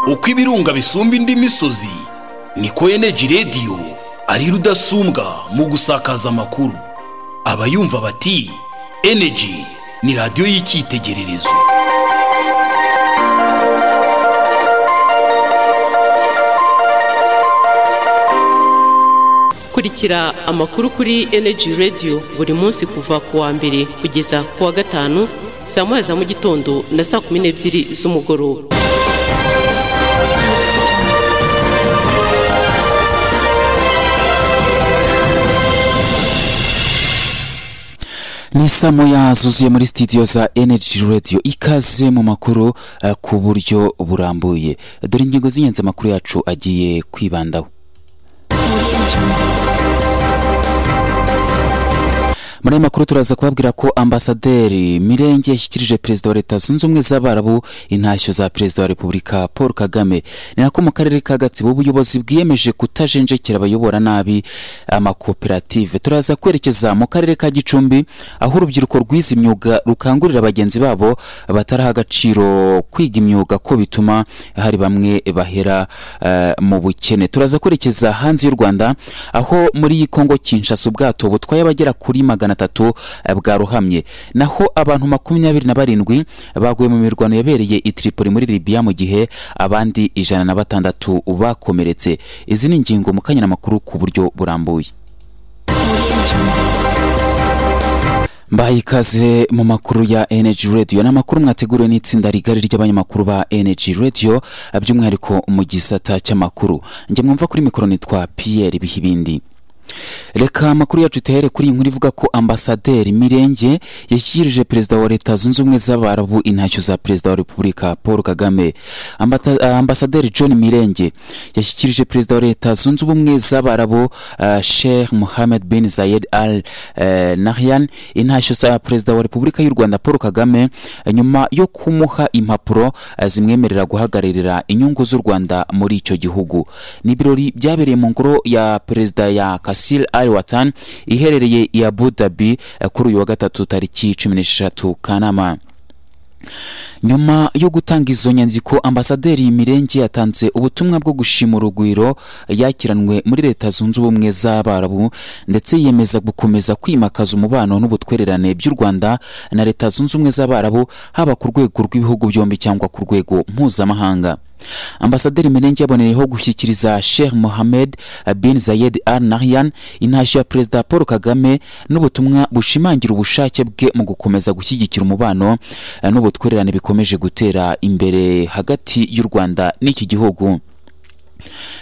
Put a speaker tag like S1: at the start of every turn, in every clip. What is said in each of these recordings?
S1: uko ibirunga bisumba indi misozi niko eneji rediyo ari rudasumbwa mu gusakaza amakuru abayumva bati eneji ni radiyo y'icyitegererezo
S2: kurikira amakuru kuri eneji rediyo buri munsi kuva ku wa mbere kugeza ku wa gatanu saa moya za mu gitondo na saa kumi n'ebyiri z'umugoroba
S3: ni saa moya zuzuye muri sitidiyo za energy radio ikaze mu makuru eh, ku buryo burambuye dore ingingo z'ingenzi amakuru yacu agiye kwibandaho muri aya makuru turaza kubabwira ko ambasaderi mirenge yashyikirije perezida wa leta zunze ubumwe z'abarabu intashyo za perezida wa repubulika paul kagame ni nako mu karere ka gatsibo ubuyobozi bwiyemeje kutajenjekera abayobora nabi amakoperative turaza kwerekeza mu karere ka gicumbi aho urubyiruko rwize imyuga rukangurira bagenzi babo bataraha agaciro kwiga imyuga ko bituma hari bamwe bahera eh, mu bukene turaza kwerekeza hanze y'u rwanda aho muri kongo kinshasa ubwato butwaye abagera kuri magana atatu eh, bwarohamye naho abantu makumyabiri na barindwi baguye mu mirwano yabereye i tripoli muri libiya mu gihe abandi ijana na batandatu bakomeretse izi ni ingingo mu kanya n'amakuru ku buryo burambuye mbaye ikaze mu makuru ya energy radio ni amakuru mwateguriwe n'itsinda rigari ry'abanyamakuru ba energy radio by'umwihariko mu gisata cy'amakuru njye mwumva kuri mikoro nitwa pierre bihibindi reka amakuru yacu tuhere kuri iyi nkuru ivuga ko ambasaderi mirenge yashyikirije perezida wa leta zunze ubumwe z'abarabu intashyo za perezida wa repubulika paul kagame Ambata- ah, ambasaderi john mirenge yashyikirije perezida wa leta zunze ubumwe z'abarabu ah, sheikh mohammed bin zayed al eh, nahyan intashyo za perezida wa repubulika y'u rwanda paul kagame eh, nyuma yo kumuha impapuro eh, zimwemerera guhagararira inyungu z'u rwanda muri icyo gihugu ni ibirori byabereye mu ngoro ya perezida ya kasil al watan iherereye i abu dhabi eh, kuri uyu wa gatatu tariki cumi n'esheshatu kanama nyuma yo gutanga izo nyandiko ambasaderi mirenge yatanze ubutumwa bwo gushima urugwiro yakiranwe muri leta zunze ubumwe z'abarabu ndetse yiyemeza gukomeza kwimakaza umubano n'ubutwererane by'u rwanda na leta zunze ubumwe z'abarabu haba ku rwego rw'ibihugu byombi cyangwa ku rwego mpuzamahanga ambasaderi mirenge yaboneyeho gushyikiriza sheikh mohamed bin zayed al nahyan intashyo ya perezida paul kagame n'ubutumwa bushimangira ubushake bwe mu gukomeza gushyigikira umubano eh, n'ubutwererane bikomeje gutera imbere hagati y'u rwanda n'iki gihugu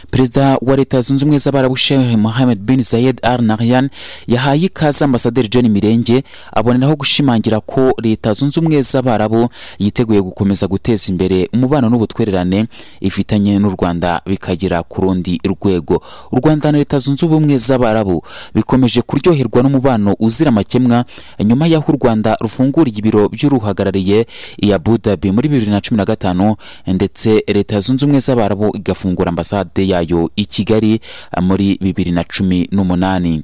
S3: perezida wa leta zunze ubumwe z'abarabu sheikh mohamed bin zayed al nahyan yahaye ikaze ambasaderi john mirenge aboneraho gushimangira ko leta zunze ubumwe z'abarabu yiteguye gukomeza guteza imbere umubano n'ubutwererane ifitanye n'u rwanda bikagera ku rundi rwego u rwanda na leta zunze ubumwe z'abarabu bikomeje kuryoherwa n'umubano uzira amakemwa nyuma y'aho u rwanda rufunguriye ibiro by'uruhagarariye i abu dhabi muri bibiri na cumi na gatanu ndetse leta zunze ubumwe z'abarabu igafungura ambasade yayo i kigali eh, muri bibiri na cumi n'umunani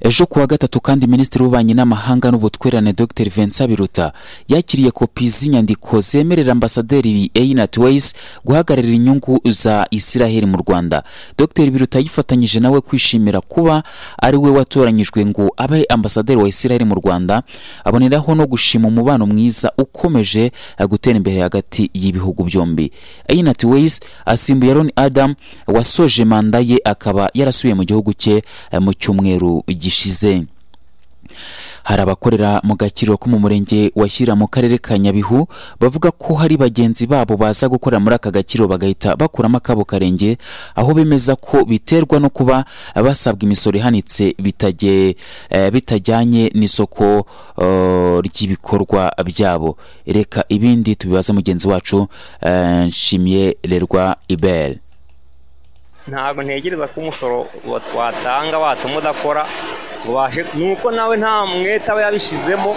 S3: ejo kuwa gatatu kandi minisitiri w'ububanyi n'amahanga n'ubutwererane dr vincent biruta yakiriye kopi z'inyandiko zemerera ambasaderi einat weis guhagararira inyungu za isiraheli mu rwanda dr biruta yifatanyije nawe kwishimira kuba ari we watoranyijwe ngo abe ambasaderi wa isiraheli mu rwanda aboneraho no gushima umubano mwiza ukomeje eh, gutera imbere hagati y'ibihugu byombi einat weis asimbuye aaron adam wasoje manda ye akaba yarasubiye mu gihugu cye eh, mu cyumweru gishize hari abakorera mu gakiriro ko mu murenge wa shyira mu karere ka nyabihu bavuga ko hari bagenzi babo baza gukorera muri aka gakiriro bagahita bakuramo akabo karenge aho bemeza ko biterwa no kuba basabwa imisoro ihanitse bitage- eh, bitajyanye n'isoko eh, ry'ibikorwa byabo reka ibindi tubibaza mugenzi wacu eh, nshimiye lerwa ibere
S4: ntabwo ntekereza ko umusoro wa- watanga watuma udakora ngo ubashe ni uko nawe nta mwete aba yabishizemo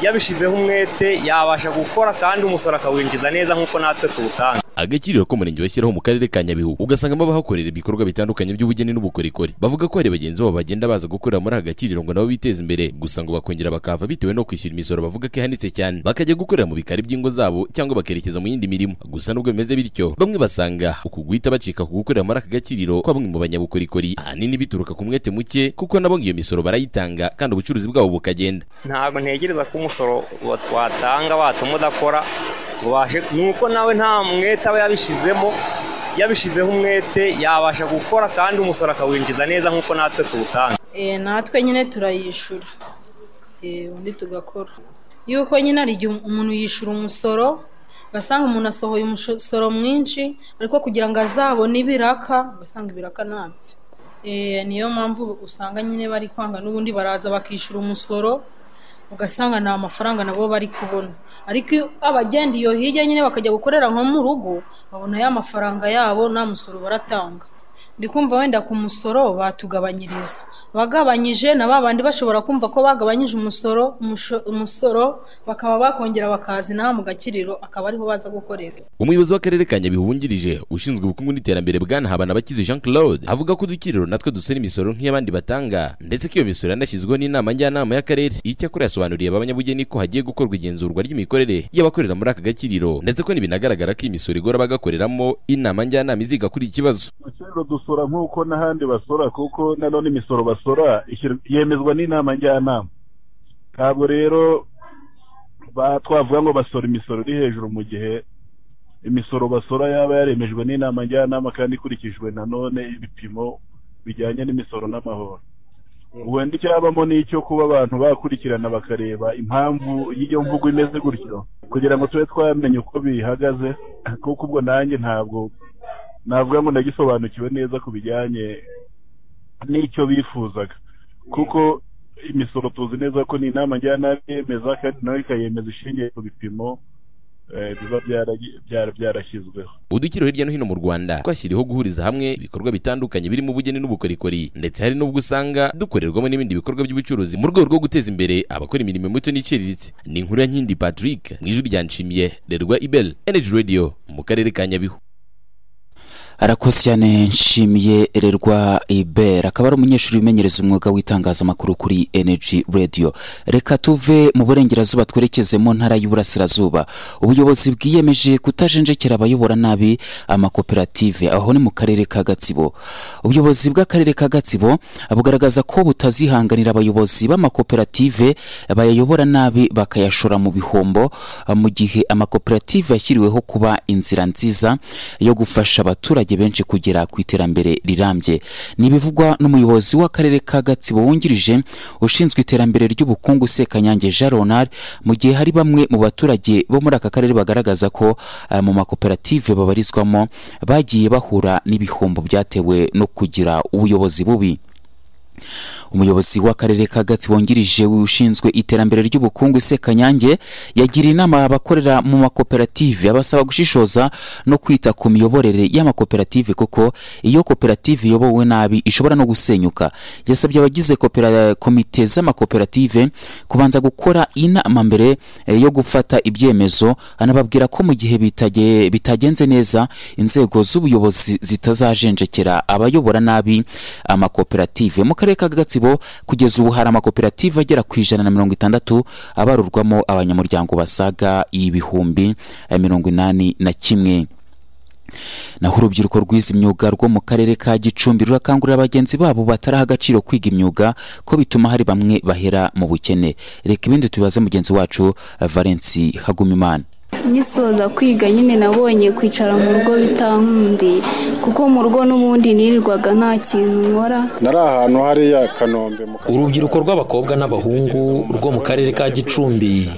S4: yabishizeho umwete yabasha gukora kandi umusoro akawinjiza neza nk'uko natwe tuwutanga
S5: agakiriro k'umurenge bashyiraho mu karere ka nyabihu ugasanga bahakorera ibikorwa bitandukanye by'ubugeni n'ubukorikori bavuga ko hari bagenzi babo bagenda baza gukorera muri aka gakiriro ngo nabo biteze imbere gusa ngo bakongera bakahava bitewe no kwishyura imisoro bavuga ko ihanitse cyane bakajya gukorera mu bikari by'ingo zabo cyangwa bakerekeza mu yindi mirimo gusa nubwo bimeze bityo bamwe basanga uku guhita bacika ku gukorera muri aka gakiriro kwa bamwe mu banyabukorikori ahanini bituruka ku mwete muke kuko nabo ngo iyo misoro barayitanga kandi ubucuruzi bwabo bukagenda
S4: ntabwo ntegereza ko umusoro wa- watanga watuma udakora ngo ubashe nuko nawe nta mwete aba yabishizemo yabishizeho umwete yabasha gukora kandi umusoro akawinjiza neza nk'uko natwe tuwutanga
S6: Eh, natwe nyine turayishyura Eh, undi tugakora yuko nyine hari igihe umuntu yishyura umusoro ugasanga umuntu asohoye umusoro mwinshi ariko kugira ngo azabone ibiraka ugasanga ibiraka ntabyo Eh, niyo mpamvu usanga nyine bari kwanga n'ubundi baraza bakishyura umusoro ugasanga nta mafaranga nabo bari kubona ariko iyo abagenda iyo hirya nyine bakajya gukorera nko mu rugo babona ya mafaranga yabo nta musoro baratanga ndi kumva wenda ku musoro batugabanyiriza bagabanyije na ba bandi bashobora kumva ko bagabanyije umusoro umusho- umusoro bakaba bakongera bakazina mu gakiriro akaba ariho baza gukorera
S5: umuyobozi w'akarere ka nyabihu wungirije ushinzwe ubukungu n'iterambere bwana habanabakize jean claude avuga ko udukiriro natwe dusora imisoro nk'iy'abandi batanga ndetse ko iyo misoro yanashyizweho n'inama njyanama y'akarere icyakora yasobanuriye abanyabugeni ko hagiye gukorwa igenzurwa ry'imikorere y'abakorera muri aka gakiriro ndetse ko ntibinagaragara ko iyi misoro igora abagakoreramo inama njyanama iziga kuri iki kibazo
S7: Ibiciro dusora nk'uko n'ahandi basora kuko nanone imisoro basora ishyir- yemezwa n'inama njyanama ntabwo rero ba- twavuga ngo basora imisoro iri hejuru mu gihe imisoro basora yaba yaremejwe n'inama njyanama kandi ikurikijwe nanone ibipimo bijyanye n'imisoro n'amahoro wenda icyabamo ni icyo kuba abantu bakurikirana bakareba impamvu y'iyo mvugo imeze gutyo kugira ngo tube twamenya uko bihagaze kuko ubwo nanjye ntabwo navuga ngo ndagisobanukiwe neza ku bijyanye n'icyo bifuzaga kuko imisoro tuzi neza ko ni inama njyanama yemeza kandi nawe ikayemeza ishingiye ku bipimo eh, biba byaragi- byara- byarashyizweho
S5: udukiriro hirya no hino mu rwanda twashyiriho guhuriza hamwe ibikorwa bitandukanye birimo ubugeni n'ubukorikori ndetse hari n'ubwo usanga dukorerwamo n'ibindi bikorwa by'ubucuruzi mu rwego rwo guteza imbere abakora imirimo mito n'iciriritse ni inkuru ya nkindi patrick mu ijwi rya nshimiye rerwa ibel energy radio mu karere ka nyabihu
S3: arakoze cyane nshimiye ererwa ibera akaba ari umunyeshuri wimenyereza umwuga w'itangazamakuru kuri energy radio reka tuve mu burengerazuba twerekeze mu ntara y'uburasirazuba ubuyobozi bwiyemeje kutajenjekera abayobora nabi amakoperative aho ni mu karere ka gatsibo ubuyobozi bw'akarere ka gatsibo bugaragaza ko butazihanganira abayobozi b'amakoperative bayayobora nabi bakayashora mu bihombo ah, mu gihe amakoperative yashyiriweho kuba inzira nziza yo gufasha abaturage benshi kugera ku iterambere rirambye ni ibivugwa n'umuyobozi w'akarere ka gatsibo wungirije ushinzwe iterambere ry'ubukungu sekanyange jean ronald mu gihe hari bamwe mu baturage bo muri aka karere bagaragaza ko ah, mu makoperative babarizwamo bagiye bahura n'ibihombo byatewe no kugira ubuyobozi bubi umuyobozi w'akarere ka gatsibo wungirije ushinzwe iterambere ry'ubukungu sekanyange yagiriye inama abakorera mu makoperative abasaba gushishoza no kwita ku miyoborere y'amakoperative kuko iyo koperative iyobowe nabi ishobora no gusenyuka yasabye abagize kopera- komite z'amakoperative kubanza gukora inama mbere eh, yo gufata ibyemezo anababwira ko mu gihe bitage- bitagenze neza inzego z'ubuyobozi zitazajenjekera abayobora nabi amakoperative mu karere ka gatsibo kugeza ubu hari amakoperative agera ku ijana na mirongo itandatu abarurwamo abanyamuryango basaga ibihumbi eh, mirongo inani na kimwe naho urubyiruko rwize imyuga rwo mu karere ka gicumbi rurakangurira bagenzi babo bataraha agaciro kwiga imyuga ko bituma hari bamwe bahera mu bukene reka ibindi tubibaze mugenzi wacu eh, valensi hagumimana
S8: ngisoza kwiga nyine nabonye kwicara mu rugo bitankundiye kuko mu rugo n'ubundi nirirwaga nta kintu nkora
S9: nari ahantu hariya kanombe mu Kagari.
S10: urubyiruko rw'abakobwa n'abahungu rwo mu karere ka gicumbi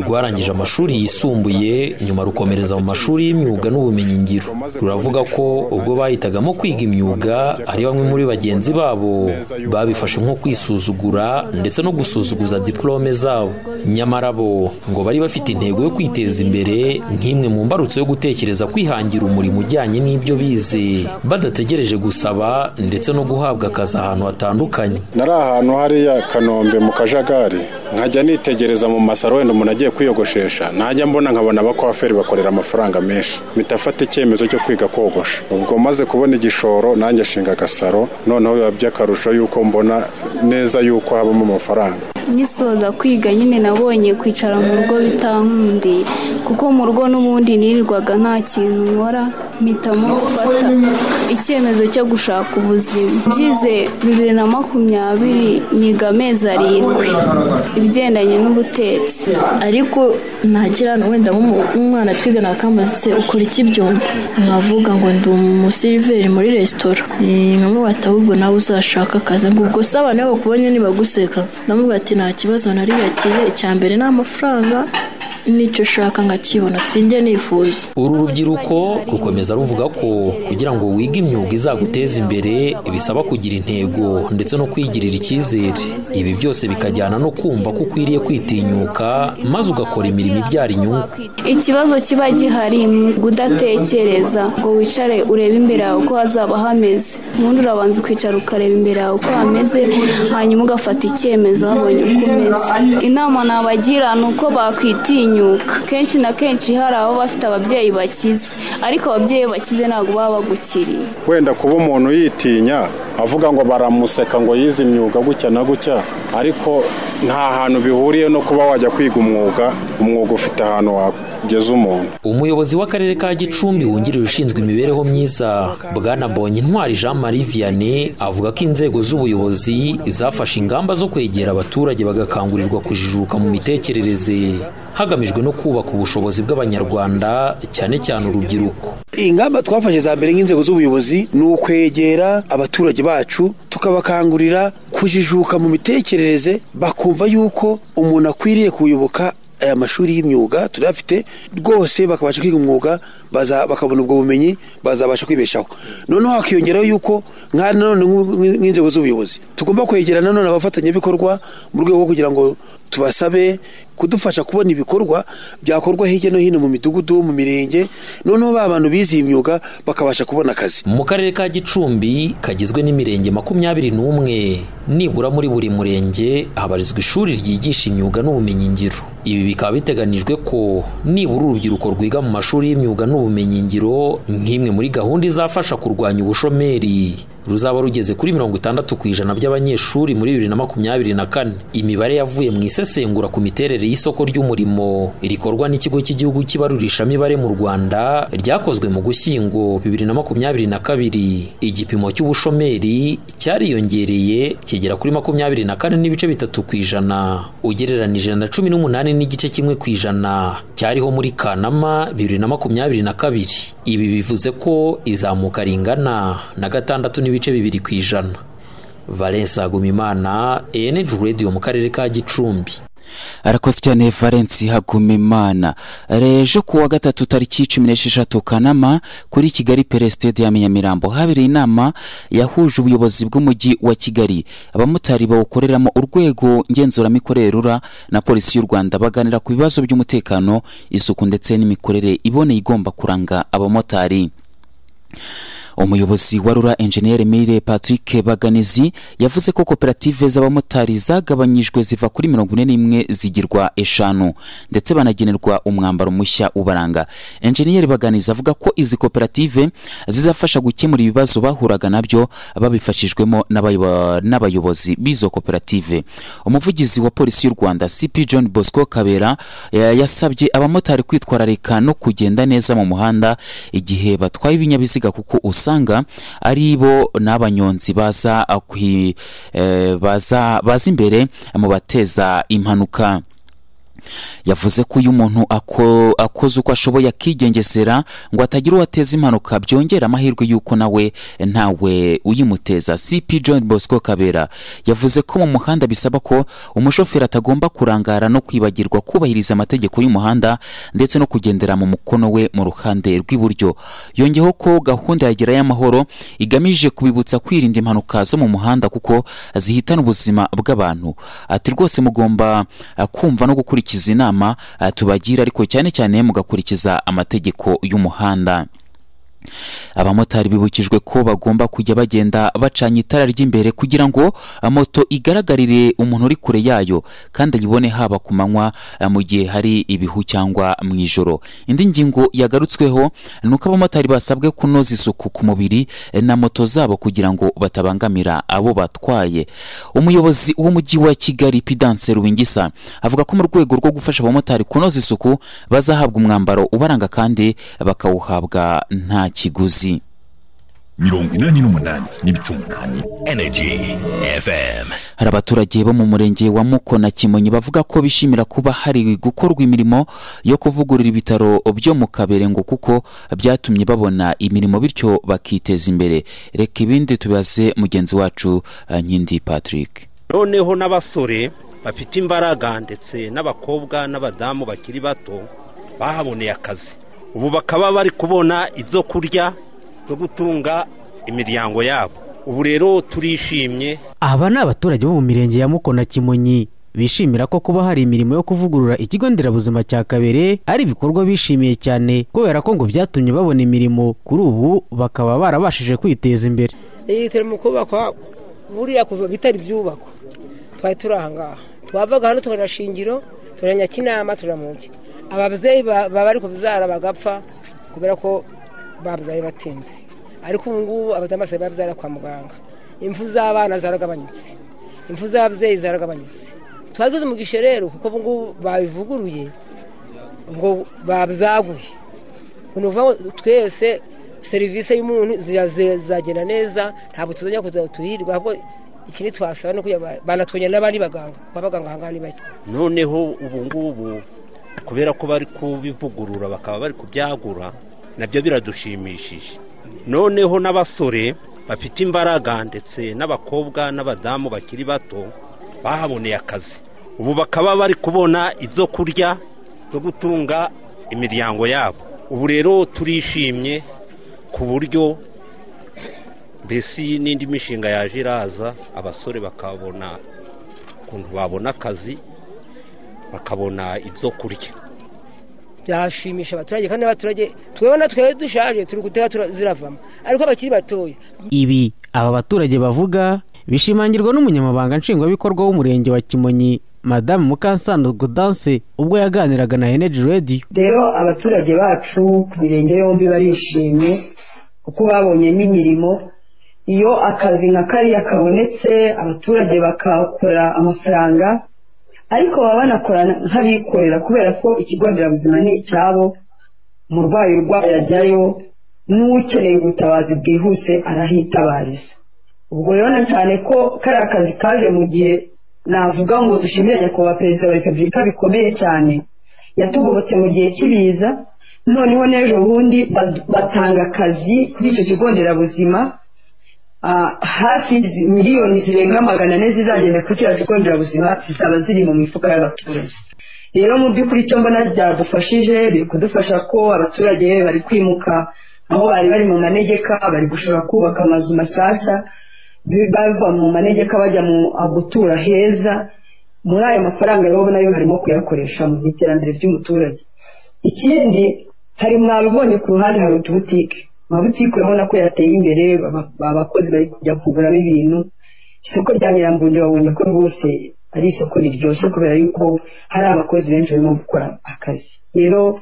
S10: rwarangije amashuri yisumbuye nyuma rukomereza mu mashuri y'imyuga n'ubumenyingiro ruravuga ko ubwo bahitagamo kwiga imyuga hari bamwe muri bagenzi babo babifashe nko kwisuzugura ndetse no gusuzuguza diporome zabo nyamara bo ngo bari bafite intego yo kwiteza imbere imbere nk'imwe mu mbarutso yo gutekereza kwihangira umurimo ujyanye n'ibyo bize badategereje gusaba ndetse no guhabwa akazi ahantu hatandukanye
S9: nari ahantu hariya kanombe mu kajagari nkajya nitegereza mu masaro wenda umuntu agiye kwiyogoshesha najya mbona nkabona abakwaferi bakorera amafaranga menshi mpita afata icyemezo cyo kwiga kogosha ubwo maze kubona igishoro nanjye ashinga agasaro noneho biba by'akarusho y'uko mbona neza y'uko habamo amafaranga
S8: ngisoza kwiga nyine nabonye kwicara mu rugo bitankundi kuko mu rugo n'ubundi nirirwaga nta kintu nkora mpita mufata icyemezo cyo gushaka ubuzima byize bibiri na makumyabiri niga amezi arindwi ibigendanye n'ubutetsi
S11: ariko ntakirana wenda nk'umwana twigana akambaza se ukora iki byumva nkavuga ngo ndi umusiriveri muri resitora nkamubata ahubwo nawe uzashaka akazi ngo ubwo se abantu iyo bakubonye ntibaguseka ndamubwira ati nta kibazo nariyakiriye icya mbere ni amafaranga nicyo ushaka nkakibona sinjye nifuza
S10: uru rubyiruko rukomeza ruvuga ko kugira ngo wige imyuga izaguteza imbere bisaba kugira intego ndetse no kwigirira icyizere ibi byose bikajyana no kumva ko ukwiriye kwitinyuka maze ugakora imirimo ibyara inyungu
S8: ikibazo kiba gihari ni kudatekereza ngo wicare urebe imbere yawe uko hazaba hameze ubundi urabanza ukicara ukareba imbere yawe uko hameze hanyuma ugafata icyemezo wabonye uko umeze inama nabagira ni uko bakwitinya kenshi na kenshi hari abo bafite ababyeyi bakize ariko ababyeyi bakize ntabwo baba bagukiriye
S9: wenda kuba umuntu yitinya avuga ngo baramuseka ngo yize imyuga gutya na gutya ariko nta hantu bihuriye no kuba wajya kwiga umwuga umwuga ufite ahantu wageza umuntu
S10: umuyobozi w'akarere ka gicumbi wungirije ushinzwe imibereho myiza bwana bonye intwari jean marie vianney avuga ko inzego z'ubuyobozi zafashe ingamba zo kwegera abaturage bagakangurirwa kujijuka mu mitekerereze hagamijwe no kubaka ubushobozi bw'abanyarwanda cyane cyane urubyiruko
S12: ingamba twafashe za mbere nk'inzego z'ubuyobozi ni ukwegera abaturage bacu tukabakangurira kujijuka mu mitekerereze bakumva yuko umuntu akwiriye kuyoboka aya mashuri y'imyuga turayafite rwose bakabasha kwiga umwuga bakabona ubwo bumenyi bazabasha kwibeshaho noneho hakiyongeraho yuko nka nanone nk'inzego z'ubuyobozi tugomba kwegera nanone abafatanyabikorwa mu rwego rwo kugira ngo tubasabe kudufasha kubona ibikorwa byakorwa hirya no hino mu midugudu mu mirenge noneho ba bantu bize iyi myuga bakabasha kubona akazi
S10: mu karere ka gicumbi kagizwe n'imirenge makumyabiri n'umwe nibura muri buri murenge habarizwa ishuri ryigisha imyuga n'ubumenyingiro ibi bikaba biteganijwe ko nibura urubyiruko rwiga mu mashuri y'imyuga n'ubumenyingiro nk'imwe muri gahunda izafasha kurwanya ubushomeri ruzaba rugeze kuri mirongo itandatu ku ijana by'abanyeshuri muri bibiri na makumyabiri na kane imibare yavuye mu isesengura ku miterere y'isoko ry'umurimo rikorwa n'ikigo cy'igihugu cy'ibarurishamibare mu rwanda ryakozwe mu gushyingo bibiri na makumyabiri na kabiri igipimo cy'ubushomeri cyariyongereye kigera kuri makumyabiri na kane n'ibice bitatu ku ijana ugereranije na cumi n'umunani n'igice kimwe ku ijana cyariho muri kanama bibiri na makumyabiri na kabiri ibi bivuze ko izamuka ringana na gatandatu n'ibice bibiri ku ijana valensa agumimana enegi radiyo mu karere ka gicumbi
S3: arakoze cyane valensi hagumimana rejo ku wa gatatu tariki cumi n'esheshatu kanama kuri kigali peresitede ya nyamirambo habereye inama yahuje ubuyobozi bw'umujyi wa kigali abamotari bawukoreramo urwego ngenzuramikorere rura na polisi y'u rwanda baganira ku bibazo by'umutekano isuku ndetse n'imikorere iboneye igomba kuranga abamotari umuyobozi wa rura enjeniyeri mire patrick baganizi yavuze ko koperative z'abamotari zagabanyijwe ziva kuri mirongo ine n'imwe zigirwa eshanu ndetse banagenerwa umwambaro mushya ubaranga enjeniyeri baganizi avuga ko izi koperative zizafasha gukemura ibibazo bahuraga nabyo babifashijwemo n'abayobozi b'izo koperative umuvugizi wa polisi y'u rwanda cp john bosco kabera yasabye abamotari kwitwararika no kugenda neza mu muhanda igihe batwaye ibinyabiziga kuko usanga usanga ari bo n'abanyonzi baza baza imbere mu bateza impanuka yavuze ko iyo umuntu akoze uko ashoboye akigengesera ngo atagira uwo ateza impanuka byongera amahirwe y'uko nawe ntawe uyimuteza cp john bosco kabera yavuze ko mu muhanda bisaba ko umushoferi atagomba kurangara no kwibagirwa kubahiriza amategeko y'umuhanda ndetse no kugendera mu mukono we mu ruhande rw'iburyo yongeyeho ko gahunda ya gerayo amahoro igamije kubibutsa kwirinda impanuka zo mu muhanda kuko zihitana ubuzima bw'abantu ati rwose mugomba kumva no gukurikiza mugakurikiza inama eh, tubagira ariko cyane cyane mugakurikiza amategeko y'umuhanda abamotari bibukijwe ko bagomba kujya bagenda bacanye itara ry'imbere kugira ngo ah, moto igaragarire umuntu uri kure yayo kandi ayibone haba ku manywa ah, mu gihe hari ibihu cyangwa mu ijoro indi ngingo yagarutsweho ni uko abamotari basabwe kunoza isuku ku mubiri eh, na moto zabo kugira ngo batabangamira abo batwaye umuyobozi w'umujyi wa kigali pidanse rubingisa avuga ko mu rwego rwo gufasha abamotari kunoza isuku bazahabwa umwambaro ubaranga kandi bakawuhabwa nta kiguzi
S13: mirongo inani n'umunani n'ibice umunani energy fm
S3: hari abaturage bo mu murenge wa mukona kimonyi bavuga ko bishimira kuba hari gukorwa imirimo yo kuvugurura ibitaro byo mu kaberengo kuko byatumye babona imirimo bityo bakiteza imbere reka ibindi tubaze mugenzi wacu eh, nkindi patrick
S14: noneho n'abasore bafite imbaraga ndetse n'abakobwa n'abadamu bakiri bato bahaboneye akazi ubu bakaba bari kubona ibyo kurya byo gutunga imiryango yabo ubu rero turishimye
S15: aba ni abaturage bo mu mirenge ya mukona kimonyi bishimira ko kuba hari imirimo yo kuvugurura ikigo nderabuzima cya kabere ari ibikorwa bishimiye cyane kubera ko ngo byatumye babona imirimo kuri ubu bakaba barabashije kwiteza imbere
S16: yitera mu kubakwa buriya kuva bitari byubakwa twari turi aha ngaha twavaga hano tubona shingiro tubona nyakinama tubona mugi ababyeyi ba- baba bari kubyara bagapfa kubera ko babyaye batinze ariko ubu ngubu abadamu basigaye babyara kwa muganga impfu z'abana zaragabanutse impfu z'ababyeyi zaragabanutse twagize umugisha rero kuko ubu ngubu babivuguruye ngo babyaguye ni ukuvuga ngo twese serivisi y'umuntu ziraze- zizagenda neza ntabwo tuzajya kuzajya tuhirwa ahubwo ikindi twasaba ni ukugira ngo banatwenya n'abandi baganga kuko abaganga aha ngaha ni bake
S14: noneho ubu ngubu kubera ko bari kubivugurura bakaba bari kubyagura nabyo biradushimishije noneho n'abasore bafite imbaraga ndetse n'abakobwa n'abadamu bakiri bato bahaboneye akazi ubu bakaba bari kubona ibyo kurya byo gutunga imiryango yabo ubu rero turishimye ku buryo mbese n'indi mishinga yaje iraza abasore bakabona ukuntu babona akazi bakabona ibyo kurya
S16: byashimisha abaturage kandi n'abaturage twebona twebwe dushaje turi guteka tura- ziravamo ariko abakiri batoya
S15: ibi aba baturage bavuga bishimangirwa n'umunyamabanga nshingwabikorwa w'umurenge wa kimonyi madamu mukansano godanse ubwo yaganiraga na energy radio
S17: rero abaturage bacu ku mirenge yombi barishimye kuko babonye n'imirimo iyo akazi nka kariya kabonetse abaturage bakakora amafaranga ariko baba banakora nk'abikorera kubera ko ikigo nderabuzima ni icyabo umurwayi urwaye ajyayo n'ukeneye ubutabazi bwihuse arahitabariza ubwo rero na cyane ko kariya kazi kaje mu gihe navuga ngo dushimire nyakubahwa perezida wa repubulika bikomeye cyane yatugobotse mu gihe cy'ibiza noneho n'ejo bundi bad- batanga akazi kuri icyo kigo nderabuzima Ah, hafi zi- miliyoni zirenga magana ane zizagenda kuri kiriya kigo nderabuzima zizaba ziri mu mifuka y'abaturage rero mu by'ukuri icyo mbona byadufashije biri kudufasha ko abaturage bari kwimuka aho bari bari mu manegeka bari gushobora kubaka amazu mashyashya bi- bava mu manegeka bajya mu ah, gutura heza muri ayo mafaranga rero nayo harimo kuyakoresha mu iterambere ry'umuturage ikindi hari mwabibonye ku ruhande hari utubutike amabutike urabona ko yateye imbere aba- abakozi bari kujya kuguramo ibintu isoko rya nyirambunge babonye ko rwose ari isoko riryoshye kubera yuko hari abakozi benshi barimo gukora akazi rero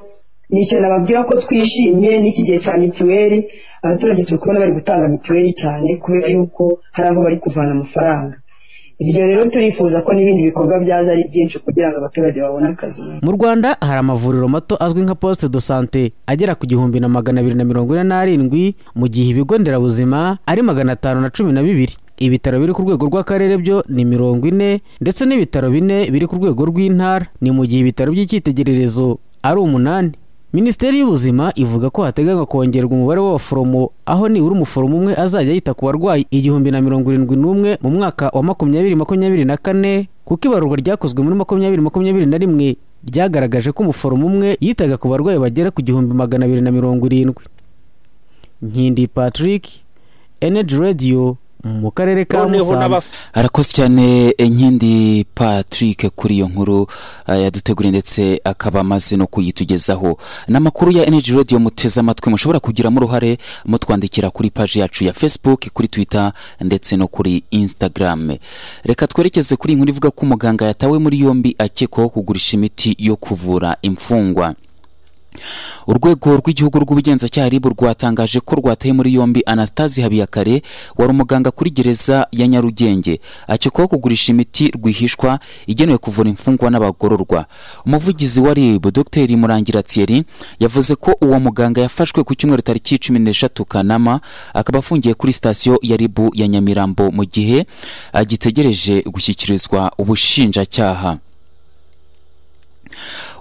S17: ni ikintu nababwira ko twishimye n'iki gihe cya mituweli abaturage turi kubona bari gutanga mituweli cyane kubera yuko hari aho bari kuvana amafaranga ibyo rero turifuza ko n'ibindi bikorwa byaza ari byinshi kugira ngo abaturage babone akazi
S15: mu rwanda hari amavuriro mato azwi nka poste de sante agera ku gihumbi na magana abiri na mirongo ine n'arindwi mu gihe ibigo nderabuzima ari magana atanu na cumi na bibiri ibitaro biri ku rwego rw'akarere byo ni mirongo ine ndetse n'ibitaro bine biri ku rwego rw'intara ni mu gihe ibitaro by'icyitegererezo ari umunani minisiteri y'ubuzima ivuga ko hateganywa kongerwa umubare w'abaforomo aho nibura umuforomo umwe azajya yita ku barwayi igihumbi na mirongo irindwi n'umwe mu mwaka wa makumyabiri makumyabiri na kane kuko ibarurwa ryakozwe muri makumyabiri makumyabiri na rimwe ryagaragaje ko umuforomo umwe yitaga ku barwayi bagera ku gihumbi magana abiri na mirongo irindwi nkindi patrick energy radio mu karere ka musanze
S3: arakoze cyane nkindi patrick kuri iyo nkuru eh, yaduteguriye ndetse akaba amaze no kuyitugezaho n'amakuru ya energy radio muteze amatwi mushobora kugiramo uruhare mutwandikira kuri paji yacu ya facebook kuri twitter ndetse no kuri instagram reka twerekeze kuri iyi nkuru ivuga ko umuganga yatawe muri yombi akekwaho kugurisha imiti yo kuvura imfungwa urwego rw'igihugu rw'ubugenzacyaha ribu rwatangaje ko rwataye muri yombi anastasi habiyakare wari umuganga kuri gereza ya nyarugenge akekwaho kugurisha imiti rwihishwa igenewe kuvura imfungwa n'abagororwa umuvugizi wa rib dr murangira thierry yavuze ko uwo muganga yafashwe ku cyumweru tariki cumi n'eshatu kanama akaba afungiye kuri sitasiyo ya rib ya nyamirambo mu gihe agitegereje gushyikirizwa ubushinjacyaha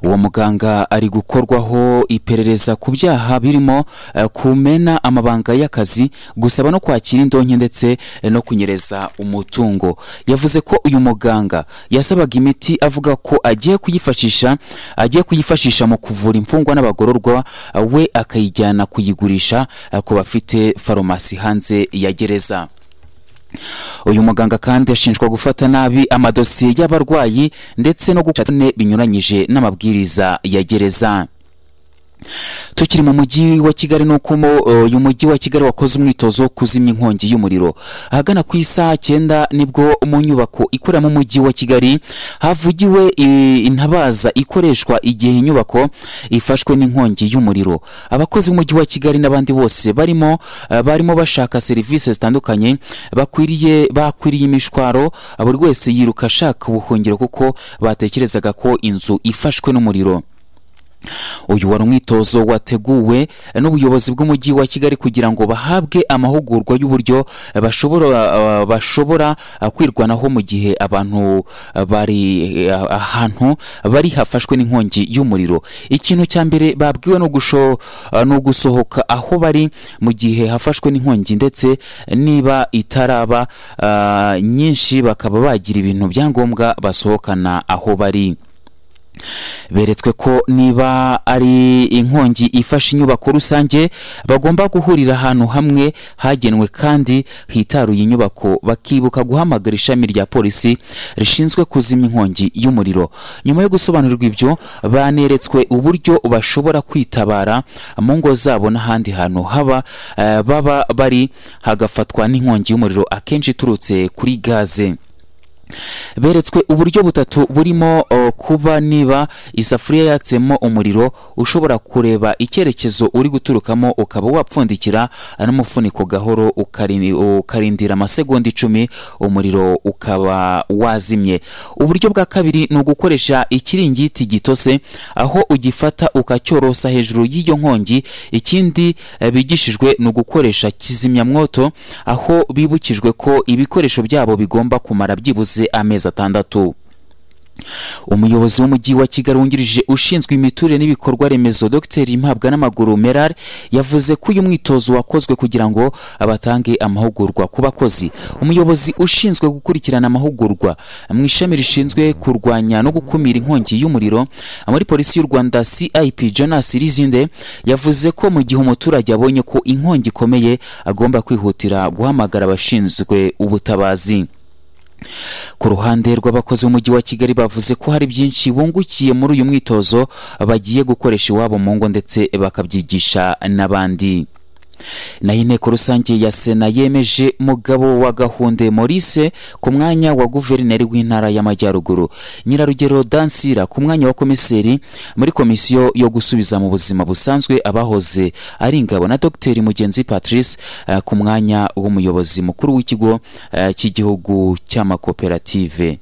S3: uwo muganga ari gukorwaho iperereza ku byaha birimo eh, kumena amabanga y'akazi gusaba no kwakira indonke ndetse eh, no kunyereza umutungo yavuze ko uyu muganga yasabaga imiti avuga ko agiye kuyifashisha agiye kuyifashisha mu kuvura imfungwa n'abagororwa eh, we akayijyana kuyigurisha eh, ku bafite farumasi hanze ya gereza uyu muganga kandi ashinjwa gufata nabi amadosiye y'abarwayi ndetse no guca tune binyuranyije n'amabwiriza ya gereza tukiri mu mujyi wa kigali ni uko mo- uyu mujyi wa kigali wakoze umwitozo wo kuzimya inkongi y'umuriro ahagana ku isaha cyenda nibwo mu nyubako ikoreramo umujyi wa kigali havugiwe i- intabaza ikoreshwa igihe inyubako ifashwe n'inkongi y'umuriro abakozi b'umujyi wa kigali n'abandi bose barimo eh, barimo bashaka serivisi zitandukanye bakwiriye bakwiriye imishwaro buri wese yiruka ashaka ubuhungiro kuko batekerezaga ko inzu ifashwe n'umuriro uyu wari umwitozo wateguwe n'ubuyobozi bw'umujyi wa kigali kugira ngo bahabwe amahugurwa y'uburyo bashobora eh, bashobora eh, kwirwanaho mu gihe abantu eh, bari eh, ahantu bari hafashwe n'inkongi y'umuriro ikintu cya mbere babwiwe ni ugusho- eh, ni ugusohoka aho bari mu gihe hafashwe n'inkongi ndetse niba itaraba eh, nyinshi bakaba bagira ibintu bya ngombwa basohokana aho bari beretswe ko niba ari inkongi ifashe inyubako rusange bagomba guhurira ahantu hamwe hagenwe kandi hitaruye inyubako bakibuka guhamagara ishami rya polisi rishinzwe kuzimya inkongi y'umuriro nyuma yo gusobanurirwa ibyo baneretswe uburyo bashobora kwitabara mu ngo zabo n'ahandi hantu haba eh, baba bari hagafatwa n'inkongi y'umuriro akenshi iturutse kuri gaze beretswe uburyo butatu burimo o, kuba niba isafuriya yatsemo umuriro ushobora kureba icyerekezo uri guturukamo ukaba wapfundikira n'umufuniko gahoro ukari- ukarindira amasegonda icumi umuriro ukaba wazimye uburyo bwa kabiri ni ugukoresha ikiringiti gitose aho ugifata ukacyorosa hejuru y'iyo nkongi ikindi eh, bigishijwe ni ugukoresha kizimyamwoto aho bibukijwe ko ibikoresho byabo bigomba kumara byibuze amezi atandatu umuyobozi w'umujyi wa kigali wungirije ushinzwe imiturire n'ibikorwa remezo dr impabwa n'amaguru meral yavuze ko uyu mwitozo wakozwe kugira ngo batange amahugurwa ku bakozi umuyobozi ushinzwe gukurikirana amahugurwa mu ishami rishinzwe kurwanya no gukumira inkongi y'umuriro muri polisi y'u rwanda cip jonas rizinde yavuze ko mu gihe umuturage abonye ko inkongi ikomeye agomba kwihutira guhamagara abashinzwe ubutabazi ku ruhande rw'abakozi b'umujyi wa kigali bavuze ko hari byinshi bungukiye muri uyu mwitozo bagiye gukoresha iwabo mu ngo ndetse bakabyigisha n'abandi naho inteko rusange ya sena yemeje mugabo wa gahunde maurice ku mwanya wa guverineri w'intara y'amajyaruguru nyirarugero dansira ku mwanya wa komiseri muri komisiyo yo gusubiza mu buzima busanzwe abahoze ari ingabo na dr mugenzi patrice eh, ku mwanya w'umuyobozi mukuru w'ikigo eh, cy'igihugu cy'amakoperative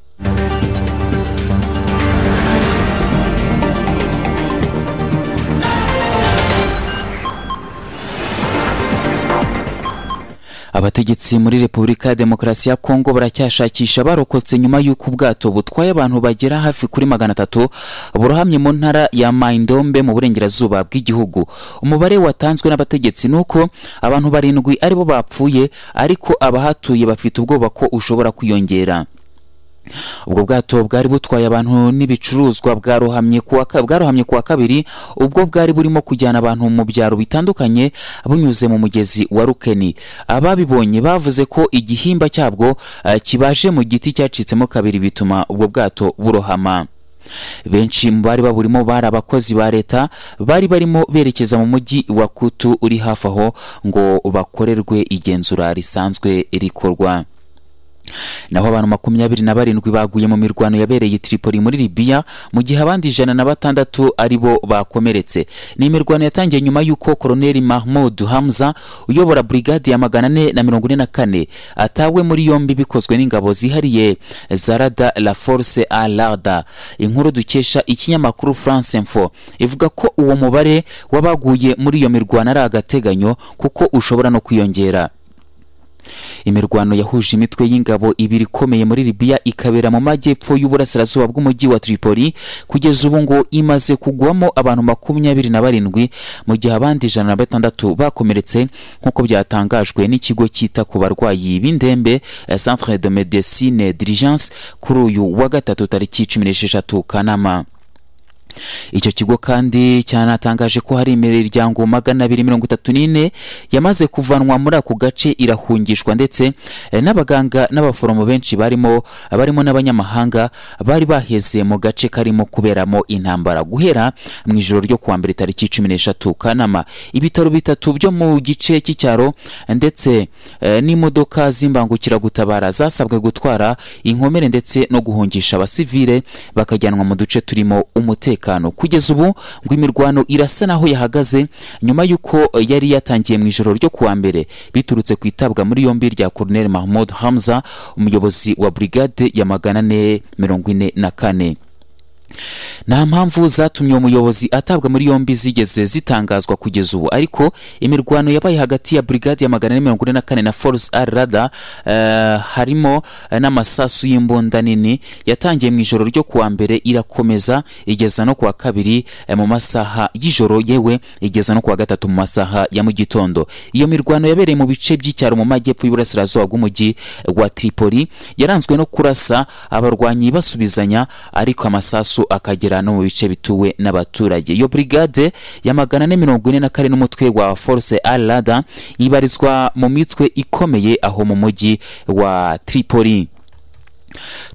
S3: abategetsi muri repubulika ya demokarasi ya kongo baracyashakisha barokotse nyuma y'uko ubwato butwaye abantu bagera hafi kuri magana atatu burahamye mu ntara ya maindombe mu burengerazuba bw'igihugu umubare watanzwe n'abategetsi ni uko abantu barindwi aribo bapfuye ariko abahatuye bafite ubwoba ko ushobora kwiyongera ubwo bwato bwari butwaye abantu n'ibicuruzwa bwarohamye ku wa ka- bwarohamye ku wa kabiri ubwo bwari burimo kujyana abantu mu byaro bitandukanye bunyuze mu mugezi wa rukeni ababibonye bavuze ko igihimba cyabwo eh, kibaje mu giti cyacitsemo kabiri bituma ubwo bwato burohama benshi mu bari baburimo bari abakozi ba leta bari barimo berekeza mu mujyi wa kutu uri hafi aho ngo bakorerwe igenzura risanzwe rikorwa naho abantu makumyabiri na barindwi baguye mu mirwano yabereye i Tripoli muri Libya mu gihe abandi ijana na batandatu ari bo bakomeretse ni imirwano yatangiye nyuma y'uko koloneli Mahmoud Hamza uyobora brigade ya magana ane na mirongo ine na kane atawe muri yombi bikozwe n'ingabo zihariye Zarada la Force Alarda inkuru dukesha ikinyamakuru France Info ivuga ko uwo mubare w'abaguye muri iyo mirwano ari agateganyo kuko ushobora no kwiyongera imirwano yahuje imitwe y'ingabo ibiri ikomeye muri libiya ikabera mu majyepfo y'uburasirazuba bw'umujyi wa tripoli kugeza ubu ngo imaze kugwamo abantu makumyabiri na barindwi mu gihe abandi ijana na batandatu bakomeretse nk'uko byatangajwe n'ikigo cyita ku barwayi b'indembe eh, centre de medecine dirigence kuri uyu wa gatatu tariki cumi n'esheshatu kanama icyo kigo kandi cyanatangaje ko hari imiryango magana abiri mirongo itatu n'ine yamaze kuvanwa muri ako gace irahungishwa ndetse eh, n'abaganga n'abaforomo benshi barimo barimo n'abanyamahanga bari baheze mu gace karimo kuberamo intambara guhera mu ijoro ryo kuwa mbere tariki cumi n'eshatu kanama ibitaro bitatu byo mu gice cy'icyaro ndetse eh, n'imodoka z'imbangukiragutabara zasabwe gutwara inkomere ndetse no guhungisha abasivile bakajyanwa mu duce turimo umutekano kugeza ubu ngo imirwano irasa naho yahagaze nyuma y'uko eh, yari yatangiye mu ijoro ryo kuwa mbere biturutse ku itabwa muri yombi rya Colonel Mahmoud Hamza umuyobozi wa brigade ya magana ane mirongo ine na kane nta mpamvu zatumye uwo muyobozi atabwa muri yombi zigeze zitangazwa kugeza ubu ariko imirwano yabaye hagati ya brigade ya magana ane mirongo ine na kane na force ar rada eh, harimo eh, n'amasasu y'imbunda nini yatangiye mu ijoro ryo kuwa mbere irakomeza igeza no kuwa kabiri eh, mu masaha y'ijoro yewe igeza no kuwa gatatu mu masaha ya mu gitondo iyo mirwano yabereye mu bice by'icyaro mu majyepfo y'uburasirazuba bw'umujyi wa tripoli yaranzwe no kurasa abarwanyi basubizanya ariko amasasu akagera no mu bice bituwe n'abaturage iyo brigade ya magana ane mirongo ine na kane n'umutwe wa force alada ibarizwa mu mitwe ikomeye aho mu mujyi wa tripoli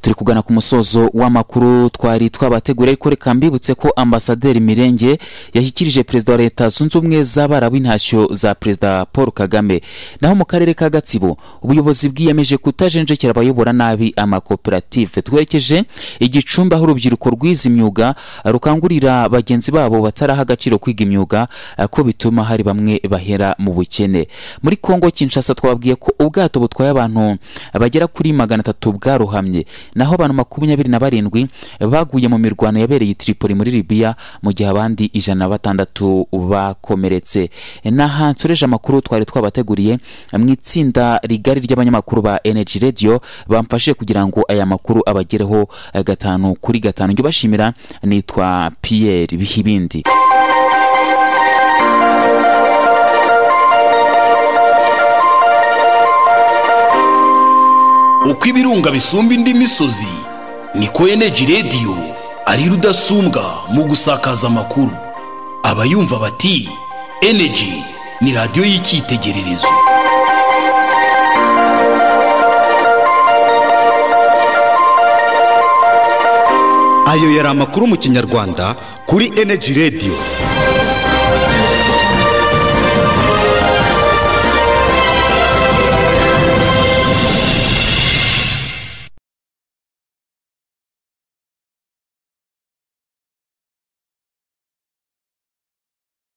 S3: turi kugana ku musozo w'amakuru twari twabateguriye ariko reka mbibutse ko ambasaderi mirenge yashyikirije perezida wa leta zunze ubumwe z'abarabu intashyo za perezida paul kagame naho mu karere ka gatsibo ubuyobozi bwiyemeje kutajenjekera abayobora nabi amakoperative twerekeje igicumbi aho urubyiruko rwize imyuga rukangurira bagenzi babo bataraha agaciro kwiga imyuga eh, ko bituma hari bamwe bahera mu bukene muri kongo kinshasa twababwiye ko ubwato butwaye abantu bagera kuri magana atatu bwarohamye naho abantu makumyabiri na barindwi baguye mu mirwano yabereye i Tripoli muri Libya mu gihe abandi ijana na batandatu bakomeretse n'aha nsoreje amakuru twari twabateguriye mu itsinda rigari ry'abanyamakuru ba Energy Radio bamfashije kugira ngo aya makuru abagereho eh, gatanu kuri gatanu njye ubashimira nitwa Pierre Bihibindi
S1: uko ibirunga bisumba indi misozi niko eneji radiyo ari rudasumbwa mu gusakaza amakuru abayumva bati eneji ni radiyo y'icyitegererezo
S18: ayo yari amakuru mu kinyarwanda kuri eneji radiyo